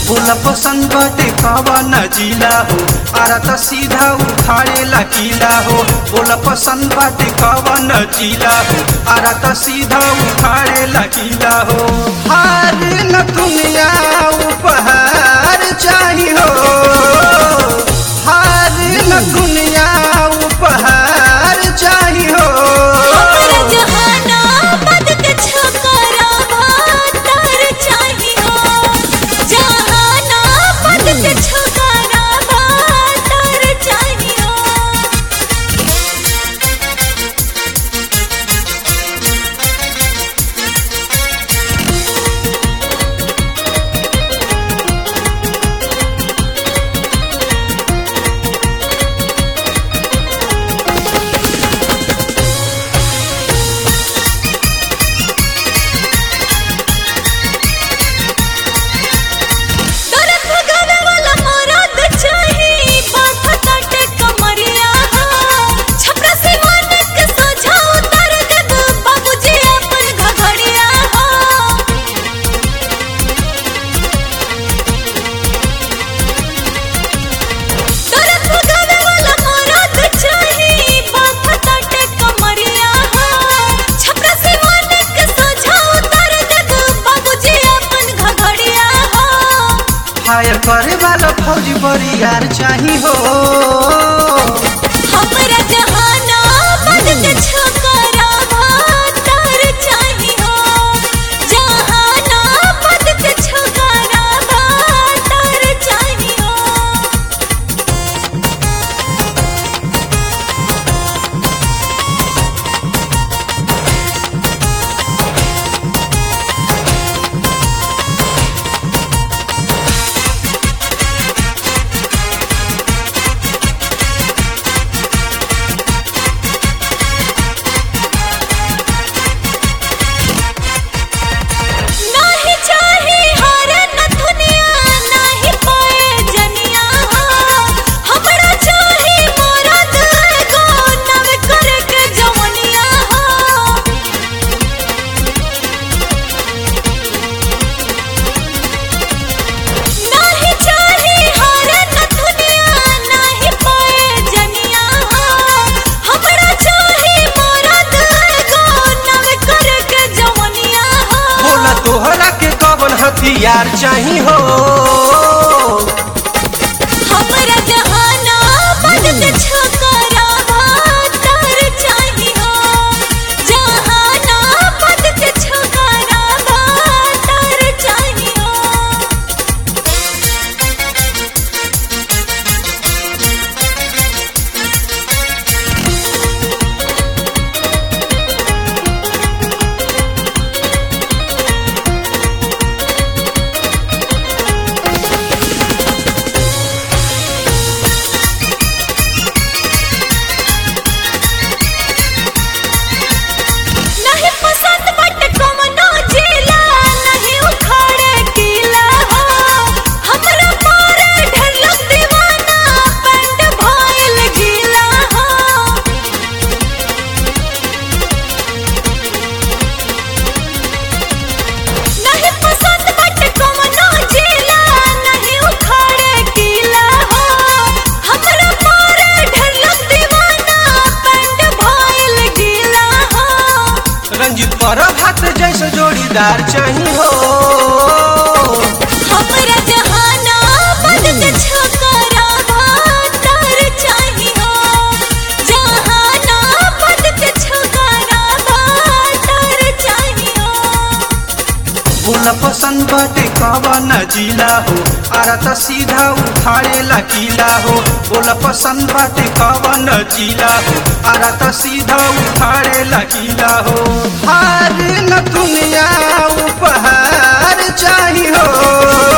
बोला पसंद बाटे कवन जिला हो आरा त सीधा उखाड़े लकीला हो बोला पसंद बाटे कवन जिला हो आरा त सीधा उखाड़े लकीला हो हार न दुनिया उपहार चाही हो हार न दुनिया उपहार चाही हो हमरा जहाना बदक छकरा भातर चाहियो जहाना बदक छकरा भातर चाहियो दरद भगावे वाला मरद चाही बात काटे कमरिया छपरा से मन के सोझा उतर देब बाबूजी अपन घघड़िया दरद भगावे वाला मरद चाही बात काटे कमरिया छपरा से मन के सोझा उतर देब बाबूजी अपन घघड़िया फायर करे वाला फौजी बरियार चाही हो हमरा जहाना बदक छकरा भातर चाहियो जहाना बदक छकरा भातर चाहियो नाही चाही हार नथुनिया नाही पाए जनिया हमरा चाही मरद एगो नव करके जवनिया नाही चाही हार नथुनिया नाही पाए जनिया हमरा चाही मरद एगो नव करके जवनिया बोला तोहरा के कवन हथियार चाही हो हमरा जहाना बदक छकरा भातर चाहियो जहाना बदक छकरा भातर चाहियो नहीं पसंद बट कमनो जिला नहीं उखाड़े किला हो हमरा मारे ढलक दीवाना पेंट भइल गीला हो नहीं पसंद बट कमनो जिला नहीं उखाड़े किला हो हमरा मारे ढलक दीवाना पेंट भइल गीला हो रंजित पर हाथ जैसे जोड़ीदार चाही हो हमरा जहाना बदक छकरा भातर चाहियो जहाना बदक छकरा भातर चाहियो बोला पसंद बाटे कवन जिला हो आरा त सीधा उखाड़े लकीला हो बोला पसंद बाटे कवन जिला हो आरा त सीधा उखाड़े लकीला हो हार न दुनिया उपहार चाही हो